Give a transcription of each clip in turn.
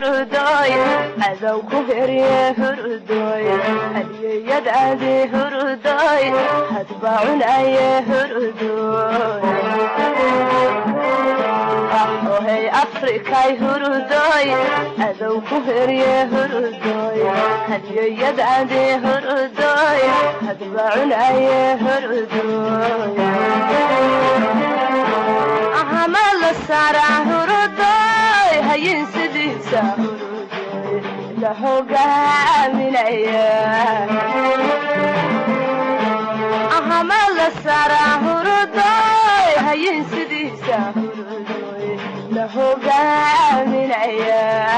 hurdoy cadow ku herye hurdoy hadiyeyadaadi hurdoy hadba cunaye hurdoy ahohay afrikay hurdoy cadow ku herye hurdoy hadiyeyadaadi hurdoy hadba cunaye hurdoy ahama la saaraa hurdoy hayin sidiisa hurdoy la hogaaminaya ahama la saaraa hurdoy hayin sidiisa hurdoy la hogaaminaya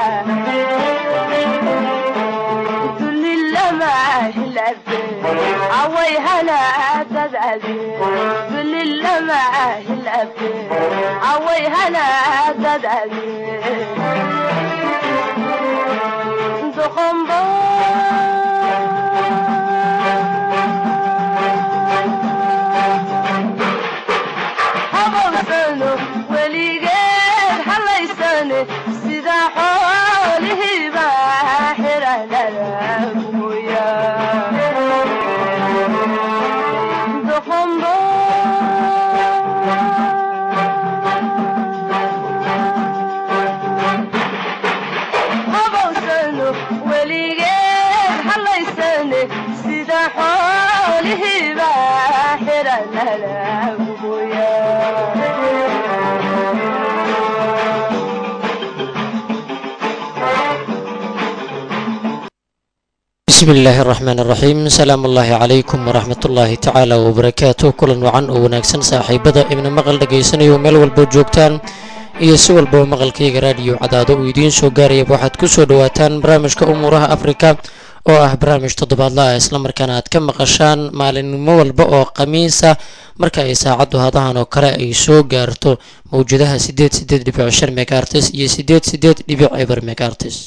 dulilama hilabe away hanaadadade dulilama hilabe away hanaadadade doqombo habawsano weligeed halaysane sida xoolihiiba xiranada guya doqombo habawsano weligeed halaysane sida xoolihiiba xiranada guya bismi illaahi araxmaan araxiim salaamu ullaahi calaykum waraxmat ullaahi tacaala wabarakaatu kulan wacan oo wanaagsan saaxiibada ibna maqal dhagaysanayo meel walboo joogtaan iyo si walbaba maqalkayga raadiyo cadaado uu idiin soo gaarayaba waxaad ku soo dhowaataan barnaamijka umuuraha afrika oo ah barnaamij toddobaadla ah islamarkaana aad ka maqashaan maalinimo walba oo khamiisa marka ay saacaddu hadahan oo kale ay soo gaarto mawjadaha sideed sideed dhibic shan megaartis iyo sideed sideed dhibic eber megaartis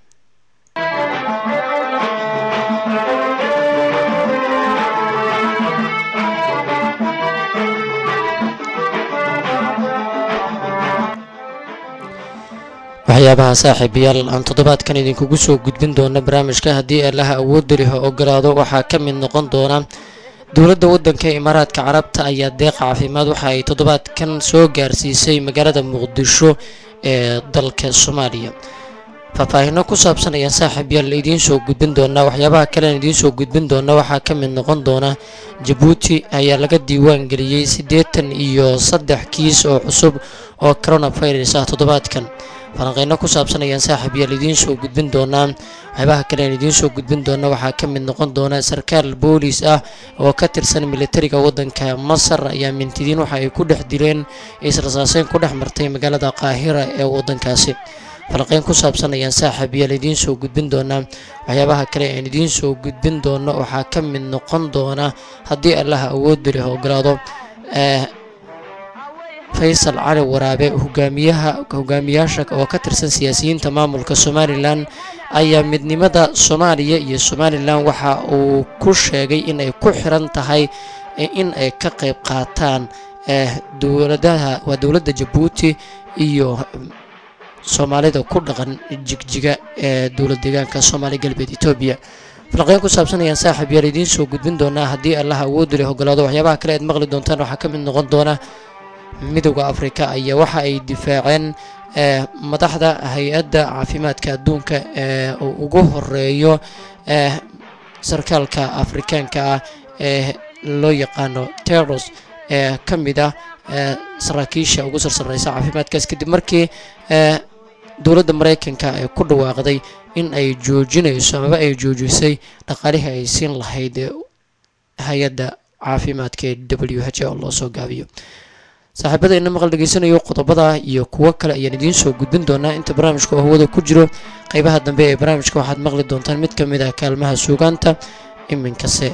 waxyaabaha saaxiibayaal aan toddobaadkan idinkugu soo gudbin doona barnaamijka haddii allaha awoodda leh ogolaado waxaa ka mid noqon doona dowladda waddanka imaaraadka carabta ayaa deeqa caafimaad waxa ay toddobaadkan soo gaarsiisay magaalada muqdisho ee dalka soomaaliya faahfaahino ku saabsan ayaan saaxiibayaal idiin soo gudbin doonaa waxyaabaha kalean idiin soo gudbin doona waxaa ka mid noqon doona jabuuti ayaa laga diiwaan geliyey siddeetan iyo saddex kiis oo cusub oo coronavirus ah toddobaadkan falanqeyno ku saabsan ayaan saaxiibayaal idiin soo gudbin doonaa waxyaabaha kale aan idiin soo gudbin doona waxaa ka mid noqon doona sarkaal boolis ah oo ka tirsan militariga waddanka masar ayaa mintidiin waxa ay ku dhex dileen israsaaseyn ku dhex martay magaalada qaahira ee waddankaasi falanqeyn ku saabsan ayaan saaxiibayaal idiin soo gudbin doonaa waxyaabaha kale aan idiin soo gudbin doono waxaa ka mid noqon doona haddii allaha awoodda leh ogolaado faysal cali waraabe hogaamiyaha hogaamiyaasha oo ka tirsan siyaasiyiinta maamulka somalilan ayaa midnimada soomaaliya iyo somalilan waxa uu ku sheegay in ay ku xiran tahay in ay ka qayb qaataan dowladaha waa dowladda jabuuti iyo soomaalida ku dhaqan jigjiga ee dowlad deegaanka soomaali galbeed etoobiya falaqeyn ku saabsan ayaan saaxiib yaal idiin soo gudbin doonaa haddii allaha awoodda leh ogolaado waxyaabaha kale aad maqli doontaan waxaa ka mid noqon doona midowda afrika ayaa waxa ay difaaceen madaxda hay-adda caafimaadka adduunka ee uu ugu horeeyo sarkaalka afrikaanka ah ee loo yaqaano teros ee ka mid ah saraakiisha ugu sarsareysa caafimaadkaas kadib markii dowladda mareykanka ay ku dhawaaqday in ay joojinayso amaba ay joojisay dhaqaalihii ay siin lahayd hay-adda caafimaadka ee w h oo loo soo gaabiyo saaxiibada ina maqal dhegeysanayo qodobada iyo kuwo kale ayaan idiin soo gudbin doonaa inta barnaamijka oo hawada ku jiro qeybaha dambe ee barnaamijka waxaad maqli doontaan mid ka mid ah kaalmaha suugaanta iminkase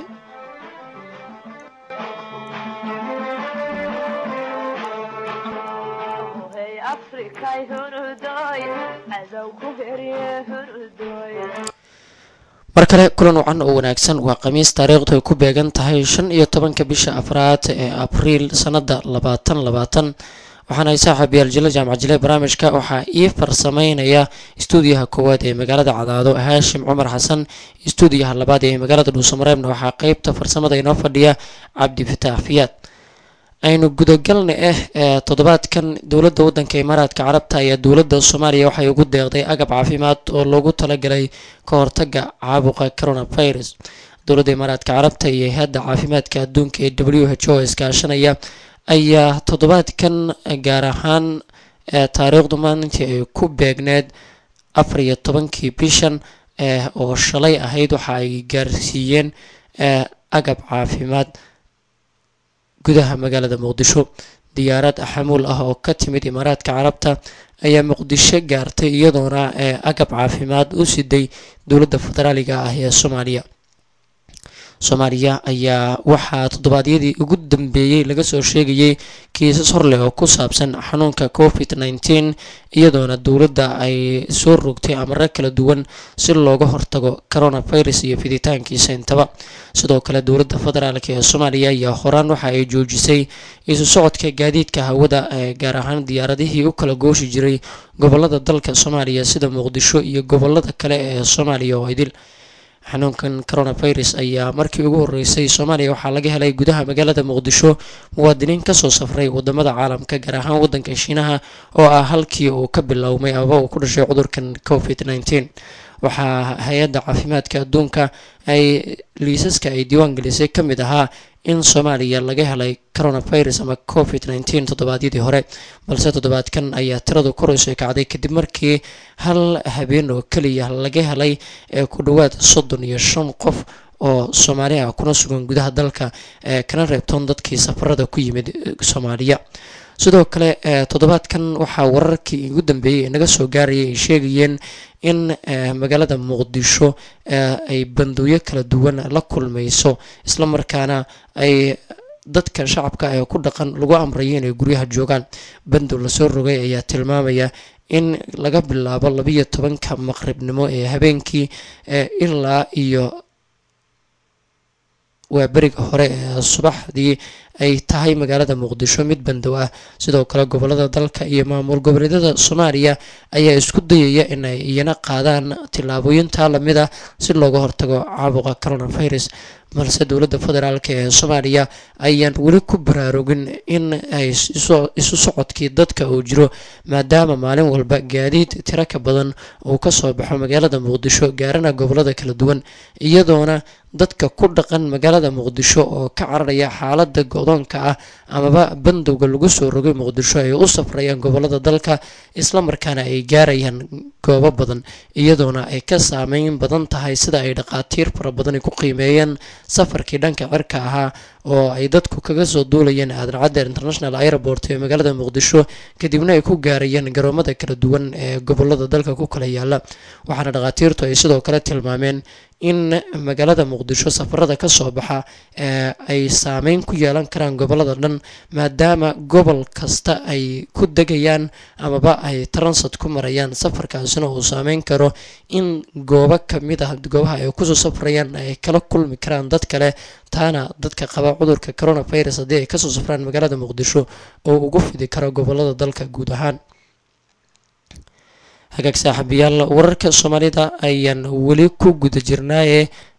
mar kale kulan wacan oo wanaagsan waa khamiis taariikhdu ay ku beegan tahay shan iyo tobanka bisha afraad ee abriil sanada labaatan labaatan waxaana saaxiib yaal jile jaamac jile barnaamijka waxaa ii farsameynaya istuudiyaha koowaad ee magaalada cadaado haashim cumar xasan istuudiyaha labaad ee magaalada dhuusamareebna waxaa qeybta farsamada inoo fadhiya cabdi fataax fiyaad aynu gudagalna ah ee toddobaadkan dowladda waddanka imaaraadka carabta ayaa dowladda soomaaliya waxay ugu deeqday agab caafimaad oo loogu talagalay ka hortaga caabuqa coronavirus dowladda imaaraadka carabta iyo hay-adda caafimaadka adduunka ee w h o iskaashanaya ayaa toddobaadkan gaar ahaan taariikhdu maalintii ay ku beegneed afar iyo tobankii bishan oo shalay ahayd waxa ay gaarsiiyeen agab caafimaad gudaha magaalada muqdisho diyaarad xamuul ah oo ka timid imaaraadka carabta ayaa muqdisho gaartay iyadoona agab caafimaad u siday dowladda federaaliga ah ee soomaaliya soomaaliya ayaa waxaa toddobaadyadii ugu dambeeyey laga soo sheegayay kiisas horleh oo ku saabsan xanuunka covid nneteen iyadoona dowladda ay soo rogtay amaro kala duwan si looga hortago coronavirus iyo fiditaankiisa intaba sidoo kale dowladda federaalk ee soomaaliya ayaa horaan waxa ay joojisay isu socodka gaadiidka hawada ee gaar ahaan diyaaradihii u kala gooshi jiray gobolada dalka soomaaliya sida muqdisho iyo gobolada kale ee soomaaliya oo idil xanuunkan coronavirus ayaa markii ugu horeysay soomaaliya waxaa laga helay gudaha magaalada muqdisho muwaadiniin kasoo safray wadamada caalamka gaar ahaan wadanka shiinaha oo ah halkii uu ka bilowmay aba uu ku dhashay cudurkan covid nneteen waxaa hay-adda caafimaadka adduunka ay liisaska ay diiwaan gelisay ka mid ahaa in soomaaliya laga helay coronavirus ama covid nneteen toddobaadyadii hore balse toddobaadkan ayaa tiradu korayso kacday kadib markii hal habeen oo keliya laga helay ee ku dhowaad soddon iyo shan qof oo soomaali ah kuna sugan gudaha dalka ee kana reebtoon dadkii safarada ku yimid soomaaliya sidoo kale toddobaadkan waxaa wararkii ugu dambeeyey ee naga soo gaarayay ay sheegayeen in magaalada muqdisho ay bandowyo kala duwan la kulmayso islamarkaana ay dadka shacabka ee ku dhaqan lagu amrayo inay guryaha joogaan bandow lasoo rogay ayaa tilmaamaya in laga bilaabo labiyo tobanka maqribnimo ee habeenkii ilaa iyo waa beriga hore ee subaxdii ay tahay magaalada muqdisho mid bandow ah sidoo kale gobolada dalka iyo maamul goboleedyada soomaaliya ayaa isku dayaya in ay iyana qaadaan tillaabooyintaa lamid ah si looga hortago caabuqa coronavirus balse dowladda federaalk ee soomaaliya ayaan weli ku baraarugin in ay isu socodkii dadka uu jiro maadaama maalin walba gaadiid tiro ka badan uu kasoo baxo magaalada muqdisho gaarana gobolada kala duwan iyadoona dadka ku dhaqan magaalada muqdisho oo ka cararaya xaalada go-doonka ah amaba bandowga lagu soo rogay muqdisho ay u safrayaan gobolada dalka islamarkaana ay gaarayaan goobo badan iyadoona ay ka saameyn badan tahay sida ay dhaqaatiir fara badan ku qiimeeyeen safarkii dhanka cirka ahaa oo ay dadku kaga soo duulayeen aadan caddeer international airport ee magaalada muqdisho kadibna ay ku gaarayeen garoomada kala duwan ee gobolada dalka ku kala yaala waxaana dhaqaatiirtu ay sidoo kale tilmaameen in magaalada muqdisho safarada ka soo baxa ee ay saameyn ku yeelan karaan gobolada dhan maadaama gobol kasta ay ku degayaan amaba ay transat ku marayaan safarkaasina uu saameyn karo in goobo kamid ah goobaha ay kusoo safrayaan ay kala kulmi karaan dad kale taana dadka qaba cudurka coronavirus haddii ay kasoo safraan magaalada muqdisho oo ugu fidi karo gobolada dalka guud ahaan hagaag saaxiibayaal wararka soomaalida ayaan weli ku guda jirnaaye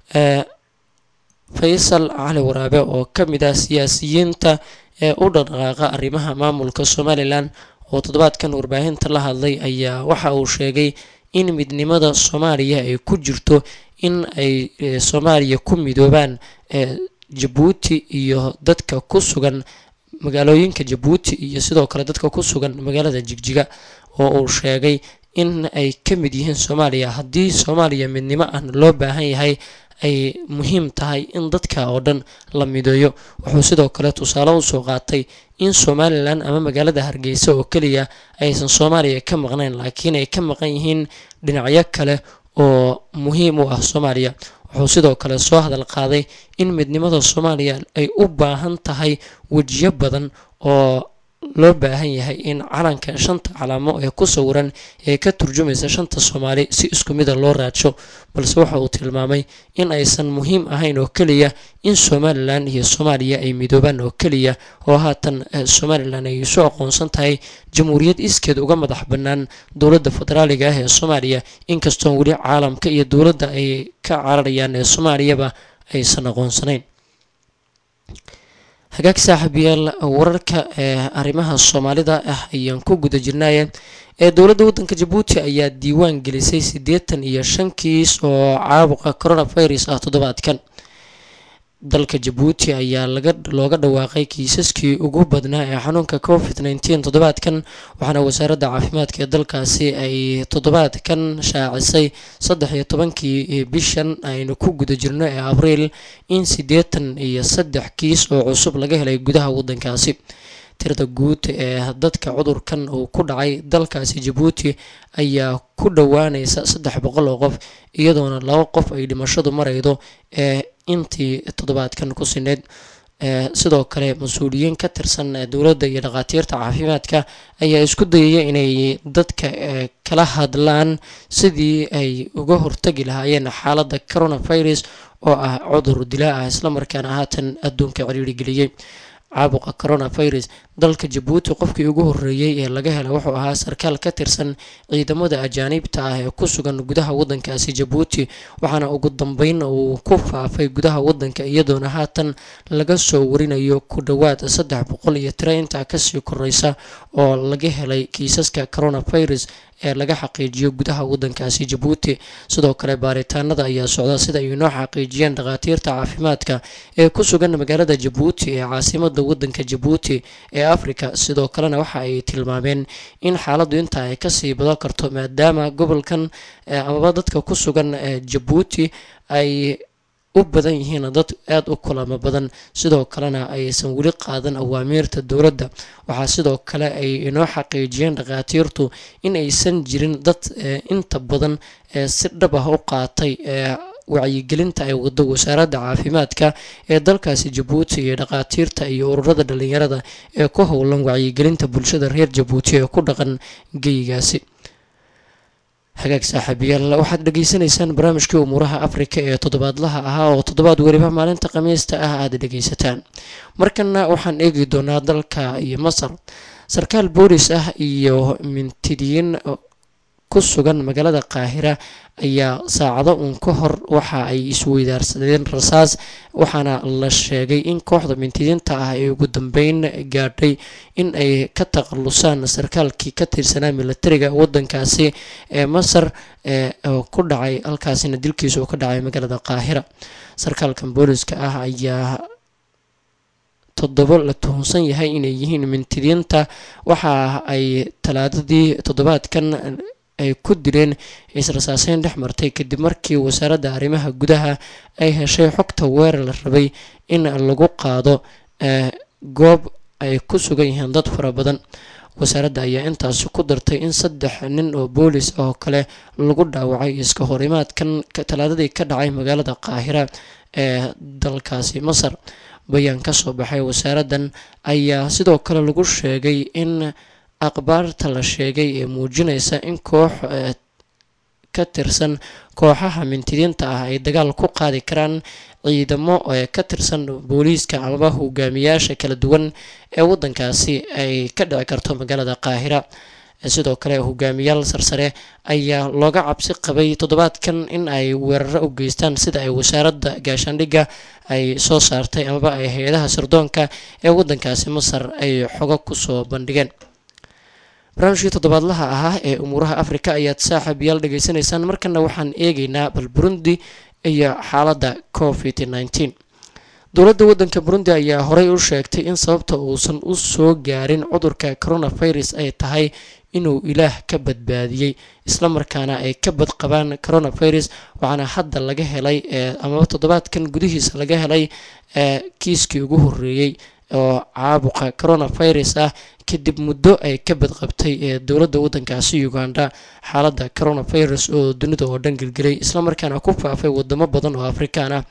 faysal cali waraabe oo ka mid ah siyaasiyiinta ee u dhaqdhaqaaqa arrimaha maamulka somalilan oo toddobaadkan warbaahinta la hadlay ayaa waxa uu sheegay in midnimada soomaaliya ay ku jirto in ay soomaaliya ku midoobaan jabuuti iyo dadka ku sugan magaalooyinka jabuuti iyo sidoo kale dadka ku sugan magaalada jigjiga oo uu sheegay in ay ka mid yihiin soomaaliya haddii soomaaliya midnimo aan loo baahan yahay ay muhiim tahay in dadka oo dhan la mideeyo wuxuu sidoo kale tusaale usoo qaatay in somalilan ama magaalada hargeysa oo keliya aysan soomaaliya ka maqnayn laakiin ay ka maqan yihiin dhinacyo kale oo muhiim u ah soomaaliya wuxuu sidoo kale soo hadal qaaday in midnimada soomaaliya ay u baahan tahay wejiyo badan oo loo baahan yahay in calanka shanta calaamo ee ku sawiran ee ka turjumaysa shanta soomaali si isku mida loo raadsho balse waxa uu tilmaamay in aysan muhiim ahayn oo keliya in somalilan iyo soomaaliya ay midoobaan oo keliya oo haatan somalilan ay isu aqoonsan tahay jamhuuriyad iskeed uga madax bannaan dowladda federaaliga ah ee soomaaliya inkastoon weli caalamka iyo dowladda ay ka cararayaan ee soomaaliyaba aysan aqoonsanayn hagaag saaxiibayaal wararka ee arrimaha soomaalida ah ayaan ku guda jirnaaye ee dowladda waddanka jabuuti ayaa diiwaan gelisay siddeetan iyo shan kiis oo caabuqa coronavirus ah toddobaadkan dalka jabuuti ayaa laga looga dhawaaqay kiisaskii ugu badnaa ee xanuunka covid nneteen toddobaadkan waxaana wasaaradda caafimaadka ee dalkaasi ay toddobaadkan shaacisay saddex iyo tobankii bishan aynu ku guda jirno ee abriil in siddeetan iyo saddex kiis oo cusub laga helay gudaha waddankaasi tirada guud ee dadka cudurkan uu ku dhacay dalkaasi jabuuti ayaa ku dhowaanaysa saddex boqol oo qof iyadoona laba qof ay dhimashadu maraydo ee intii toddobaadkan ku sineyd sidoo kale mas-uuliyiin ka tirsan dowladda iyo dhakhaatiirta caafimaadka ayaa isku dayaya inay dadka kala hadlaan sidii ay uga hortagi lahaayeen xaaladda coronavirus oo ah cudur dilaa ah islamarkaana haatan adduunka ciriiri geliyey caabuqa coronavirus dalka jabuuti qofkii ugu horreeyey ee laga hela wuxuu ahaa sarkaal ka tirsan ciidamada ajaaniibta ah ee ku sugan gudaha waddankaasi jabuuti waxaana ugu dambeyn uu ku faafay gudaha waddanka iyadoona haatan laga soo warinayo ku dhowaad saddex boqol iyo tiro intaa kasii koreysa oo laga helay kiisaska coronavirus ee laga xaqiijiyo gudaha waddankaasi jabuuti sidoo kale baaritaanada ayaa socda sida ay inoo xaqiijiyeen dhakhaatiirta caafimaadka ee ku sugan magaalada jabuuti ee caasimada waddanka jabuuti ee africa sidoo kalena waxa ay tilmaameen in xaaladdu intaa ay kasii badan karto maadaama gobolkan amaba dadka ku sugan jabuuti ay u badan yihiin dad aada u kulamo badan sidoo kalena aysan weli qaadan awaamiirta dowladda waxaa sidoo kale ay inoo xaqiijiyeen dhakhaatiirtu in aysan jirin dad inta badan si dhab ah u qaatay wacyigelinta ay wado wasaaradda caafimaadka ee dalkaasi jabuuti iyo dhakhaatiirta iyo ururada dhalinyarada ee ku howlan wacyigelinta bulshada reer jabuuti ee ku dhaqan geyigaasi hagaag saaxiibayaal waxaad dhageysanaysaan barnaamijkii umuuraha afrika ee toddobaadlaha ahaa oo toddobaad weliba maalinta khamiista ah aada dhegeysataan markana waxaan eegi doonaa dalka iyo masar sarkaal boolis ah iyo mintidiyiin ku sugan magaalada qaahira ayaa saacado uun ka hor waxa ay isweydaarsadeen rasaas waxaana la sheegay in kooxda mintidiinta ah ay ugu dambeyn gaadhay in ay ka takhalusaan sarkaalkii ka tirsanaa milatariga waddankaasi ee masar ee ku dhacay halkaasina dilkiisa uu ka dhacay magaalada qaahira sarkaalkan booliska ah ayaa toddobo la tuhunsan yahay inay yihiin mintidiinta waxa ay talaadadii toddobaadkan ay ku dileen is-rasaaseyn dhex martay kadib markii wasaaradda arrimaha gudaha ay heshay xogta weerar la rabay in lagu qaado goob ay ku sugan yihiin dad fara badan wasaaradda ayaa intaasi ku dartay in saddex nin oo boolis oo kale lagu dhaawacay iska horimaadkan talaadadii ka dhacay magaalada qaahira ee dalkaasi masar bayaan ka soo baxay wasaaraddan ayaa sidoo kale lagu sheegay in akhbaarta la sheegay ee muujinaysa in koox ka tirsan kooxaha mintidiinta ah ay dagaal ku qaadi karaan ciidamo ka tirsan booliiska amaba hogaamiyaasha kala duwan ee waddankaasi ay ka dhici karto magaalada qaahira sidoo kale hogaamiyaal sarsare ayaa looga cabsi qabay toddobaadkan in ay weeraro u geystaan sida ay wasaaradda gaashaandhigga ay soo saartay amaba ay hay-adaha sirdoonka ee waddankaasi masar ay xogo kusoo bandhigeen barnaamijkii toddobaadlaha ahaa ee umuuraha afrika ayaad saaxiibayaal dhegeysanaysaan markana waxaan eegeynaa bal burundi iyo xaaladda covid nneteen dowladda waddanka burundi ayaa horey u sheegtay in sababta uusan u soo gaarin cudurka coronavirus ay tahay inuu ilaah ka badbaadiyey islamarkaana ay ka badqabaan coronavirus waxaana hadda laga helay amaba toddobaadkan gudihiisa laga helay kiiskii ugu horreeyey oo caabuqa coronavirus ah kadib muddo ay ka badqabtay ee dowladda waddankaasi uganda xaaladda coronavirus oo dunida oo dhan gelgelay islamarkaana ku faafay wadamo badan oo afrikaan ah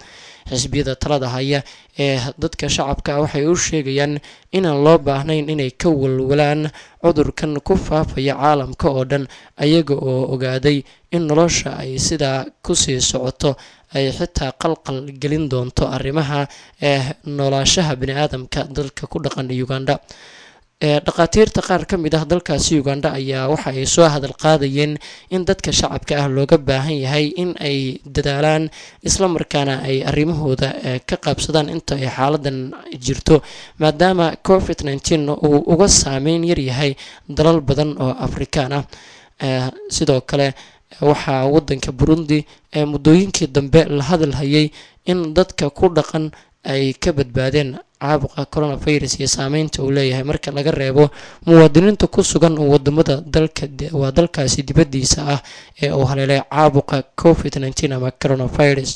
xisbiyada talada haya ee dadka shacabka waxay u sheegayaan inaan loo baahnayn inay ka walwalaan cudurkan ku faafaya caalamka oo dhan ayaga oo ogaaday in nolosha ay sidaa kusii socoto ay xitaa qalqal gelin doonto arrimaha ee noolaashaha bini-aadamka dalka ku dhaqan uganda dhakhaatiirta qaar ka mid ah dalkaasi uganda ayaa waxa ay soo hadal qaadayeen in dadka shacabka ah looga baahan yahay in ay dadaalaan islamarkaana ay arrimahooda ka qaabsadaan inta ay xaaladan jirto maadaama covid nteen uu uga saameyn yaryahay dalal badan oo afrikaan ah sidoo kale waxaa wadanka burundi ee muddooyinkii dambe la hadal hayay in dadka ku dhaqan ay ka badbaadeen caabuqa coronavirus iyo saameynta uu leeyahay marka laga reebo muwaadiniinta ku sugan wadamada dalka waa dalkaasi dibadiisa ah ee uu haleelay caabuqa covid nteen ama coronavirus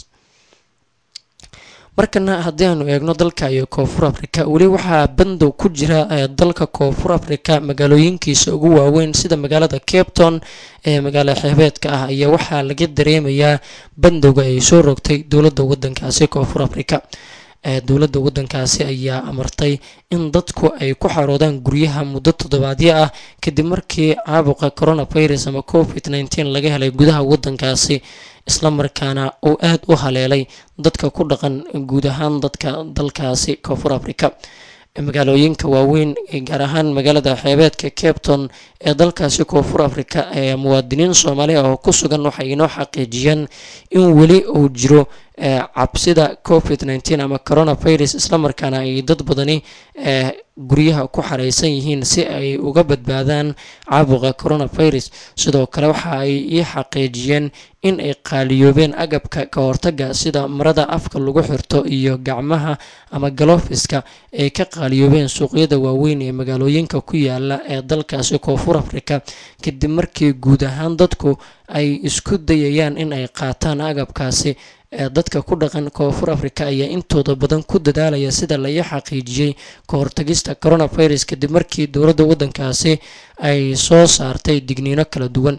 markana haddii aanu eegno dalka iyo koonfur africa weli waxaa bandow ku jira dalka koonfur africa magaalooyinkiisa ugu waaweyn sida magaalada capton ee magaalo xeebeedka ah ayaa waxaa laga dareemayaa bandowga ay soo rogtay dowladda wadankaasi koonfur africa dowladda wadankaasi ayaa amartay in dadku ay ku xaroodaan guryaha muddo toddobaadyo ah kadib markii caabuqa coronavirus ama covid nteen laga helay gudaha wadankaasi islamarkaana uu aada u haleelay dadka ku dhaqan guud ahaan dadka dalkaasi koonfur africa magaalooyinka waaweyn gaar ahaan magaalada xeebeedka capton ee dalkaasi koonfur africa ee muwaadiniin soomaali ah oo ku sugan waxay inoo xaqiijiyeen in weli uu jiro cabsida covid nteen ama coronavirus islamarkaana ay dad badani guryaha ku xareysan yihiin si ay uga badbaadaan caabuqa coronavirus sidoo kale waxa ay ii xaqiijiyeen in ay qaaliyoobeen agabka ka hortaga sida marada afka lagu xirto iyo gacmaha ama galofiska ay ka qaaliyoobeen suuqyada waaweyn ee magaalooyinka ku yaala ee dalkaasi koonfur africa kadib markii guud ahaan dadku ay isku dayayaan in ay qaataan agabkaasi dadka ku dhaqan koonfur africa ayaa intooda badan ku dadaalaya sida la ii xaqiijiyey ka hortagista coronavirus kadib markii dowladda wadankaasi ay soo saartay digniino kala duwan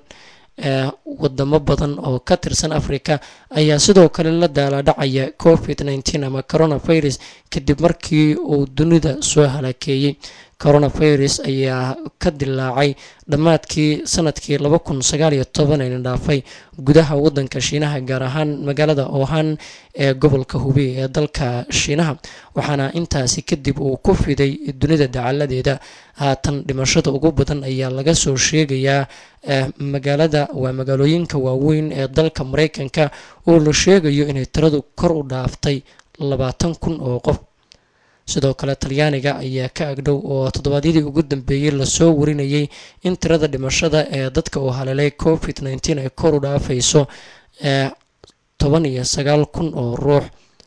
wadamo badan oo ka tirsan africa ayaa sidoo kale la daalaadhacaya covid nteen ama coronavirus kadib markii uu dunida soo halakeeyey coronavirus ayaa ka dilaacay dhammaadkii sanadkii laba kun sagaal iyo toban ayna dhaafay gudaha wadanka shiinaha gaar ahaan magaalada ohan ee gobolka hubey ee dalka shiinaha waxaana intaasi kadib uu ku fiday dunida dacaladeeda haatan dhimashada ugu badan ayaa laga soo sheegayaa magaalada waa magaalooyinka waaweyn ee dalka mareykanka oo la sheegayo inay tiradu kor u dhaaftay labaatan kun oo qof sidoo kale talyaaniga ayaa ka agdhow oo toddobaadyadii ugu dambeeyey lasoo warinayay in tirada dhimashada ee dadka uu haleelay covid nteen ay kor u dhaafayso ee toban iyo sagaal kun oo ruux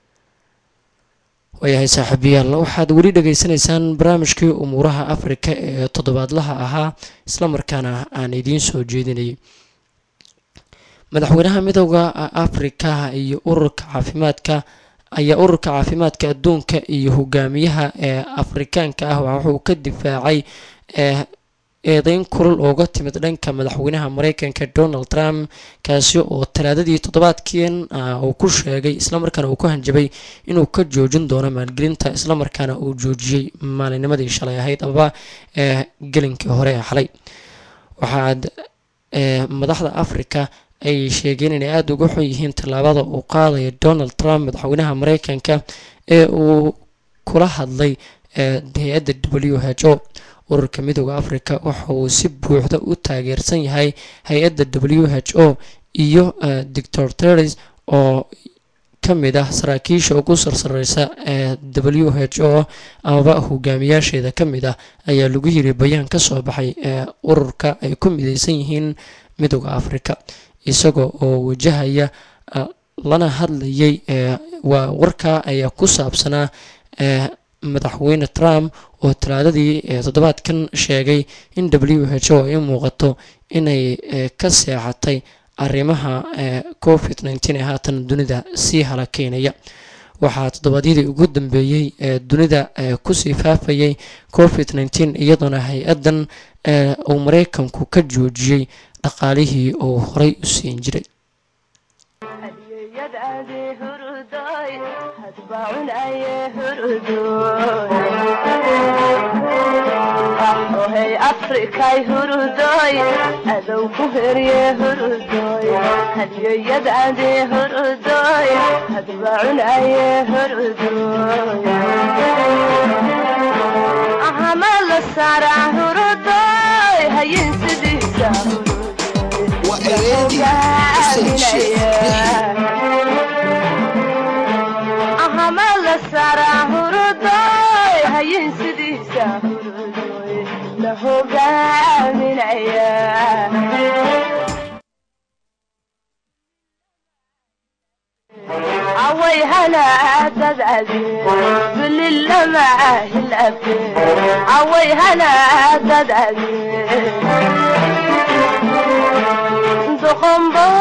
waayahay saaxiibayaal waxaad weli dhageysanaysaan barnaamijkii umuuraha afrika ee toddobaadlaha ahaa islamarkaana aan idiin soo jeedinayay madaxweynaha midooda afrika iyo ururka caafimaadka ayaa ururka caafimaadka adduunka iyo hogaamiyaha ee afrikaanka ah wuxuu ka difaacay eedeyn kulul ooga timid dhanka madaxweynaha mareykanka donald trump kaasi oo talaadadii toddobaadkiin uu ku sheegay islamarkaana uu ku hanjabay inuu ka joojin doono maalgelinta islamarkaana uu joojiyey maalinimadii shalay ahayd amaba gelinkii hore ee xalay waxaad madaxda africa ay sheegeen inay aada uga xun yihiin tallaabada uu qaadaya donald trump madaxweynaha mareykanka ee uu kula hadlay hay-adda w h o ururka midooda africa waxa uu si buuxda u taageersan yahay hay-adda w h o iyo doctor teres oo ka mid ah saraakiisha ugu sarsareysa ee w h o amaba hogaamiyaasheeda ka mid ah ayaa lagu yiri bayaan ka soo baxay ee ururka ay ku mideysan yihiin midooda africa isagoo oo wajahaya lana hadlayay waa warkaa ayaa ku saabsanaa madaxweyne trump oo talaadadii toddobaadkan sheegay in w h o ay u muuqato inay ka seexatay arrimaha covid nteen ee haatan dunida sii halakeynaya waxaa toddobaadyadii ugu dambeeyey ee dunida kusii faafayay covid nteen iyadoona hay-addan uu mareykanku ka joojiyey dhaqaalihii uu horay u siin jiray hadiyeeya adi hurdoy hadbacun aye hurdoy ahohay afrikay hurdoy adow ku herye hurdoy hadyoyad adi hurdoy hadbacun aye hurdoy ahama la saara hurdoy hayin sidiisa Waa ereedii Hussein Sheikh ahama la saara hurdoy hayin sidiisa hurdoy la hogaaminaya away hanaadadade bililama hilabe away hanaadadade doqombo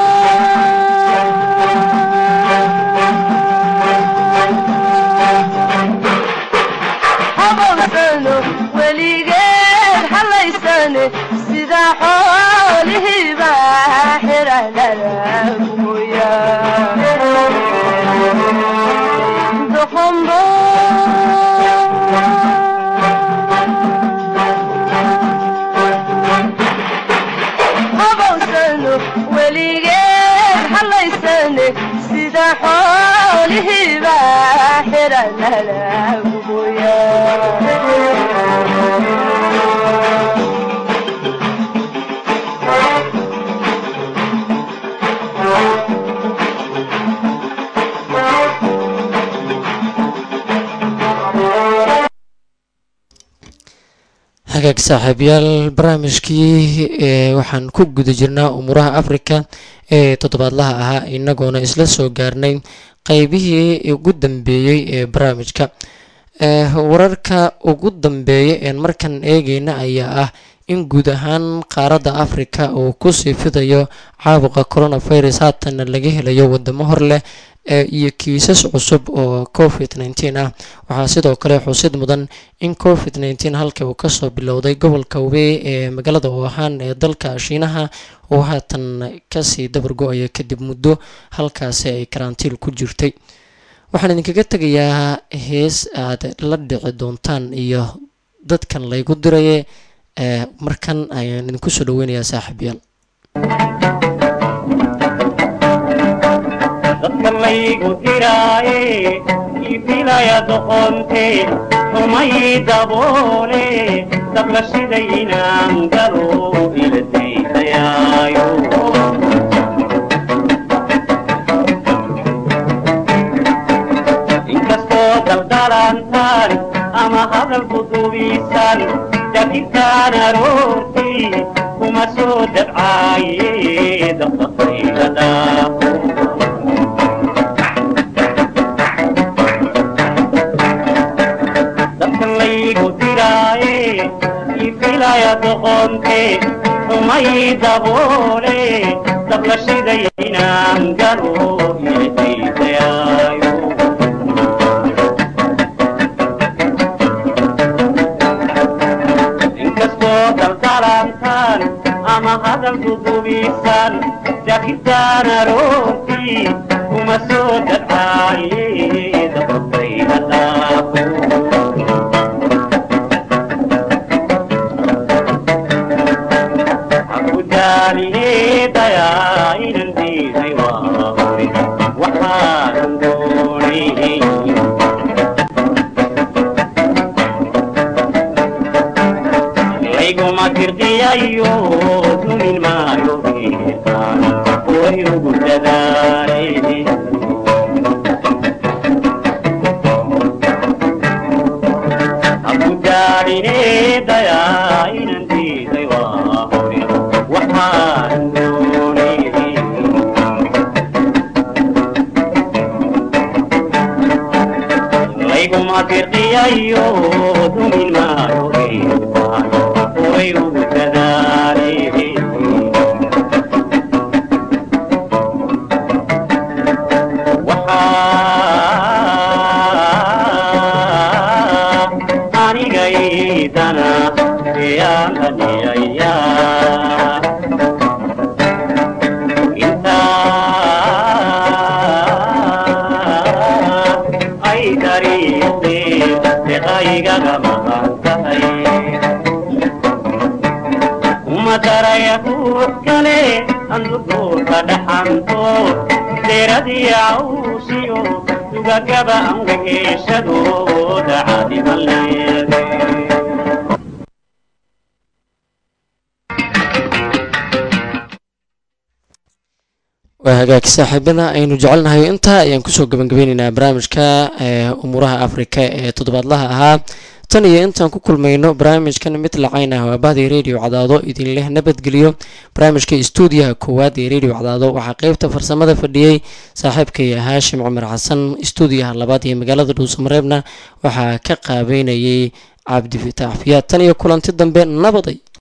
habawsano weligeed halaysane sida xoolihiiba xiranada mooya doqombo habawsano weligeed halaysane sida xoolihiiba xiranada mooya hagaag saaxiibayaal barnaamijkii ee waxaan ku guda jirnaa umuuraha afrika ee toddobaadlaha ahaa inagoona isla soo gaarnay qeybihii ugu dambeeyey ee barnaamijka ee wararka ugu dambeeya een markan eegeyna ayaa ah in guud ahaan qaaradda afrika uu kusii fidayo caabuqa coronavirus haatanna laga helayo wadamo hor leh ee iyo kiisas cusub oo covid nteen ah waxaa sidoo kale xusid mudan in covid nteen halka uu kasoo bilowday gobolka webey ee magaalada wuhan ee dalka shiinaha uu haatan kasii dabar go-aya kadib muddo halkaasi ay karantiil ku jirtay waxaan idinkaga tegayaa hees aad la dhici doontaan iyo dadkan laygu diraye ee markan ayaan idinku soo dhaweynayaa saaxiibyaal dadka laygu diraaye ifilaya doqonte xumay daboole dabla shiday inaan galo ila daydayaayo inkastoo daldalantaan ama hadal dudubisan dakirtaan aroortii kuma soo dabcaaye dabdaqayga dhaafo dadkan laygu diraaye ifilaya doqonte xumay daboole dabla shiday inaan galo ilahaydayaayo inkastoo daldalantaan ama hadal dudubisan dakirtaan aroortii kuma soo dabcaaye dabdaqayga dhaafo akudaalinedaya inan diiday waa hore waxaanan doonay layguma dirqiyayo dumin maayo biiqaan way ugu dadaale akudaalinedaya inan diiday waa hore waxaan doonay layguma dirqiyayo dumin maayo biiqaan way ugu dadaale waxaa anigaydana yaananiyaya intaa igaga maqan tahay uma daraya ruux kale andurduurka dhaxanto deeradii cawsiyo dugagaba angageeshadooda caadiman leede waa hagaag saaxiibada aynu jecelnahay intaa ayaan kusoo gabangabeyneynaa barnaamijka ee umuuraha afrika ee toddobaadlaha ahaa tan iyo intaan ku kulmayno barnaamijkan mid lacayn ah waa bahday radio cadaado idin leh nabadgeliyo barnaamijka stuudiyaha koowaad ee radio cadaado waxaa qeybta farsamada fadhiyey saaxiibkay haashim cumar xasan stuudiyaha labaad ee magaalada dhuusamareebna waxaa ka qaabeynayay cabdi fitaax fiyaad tan iyo kulanti dambe nabaday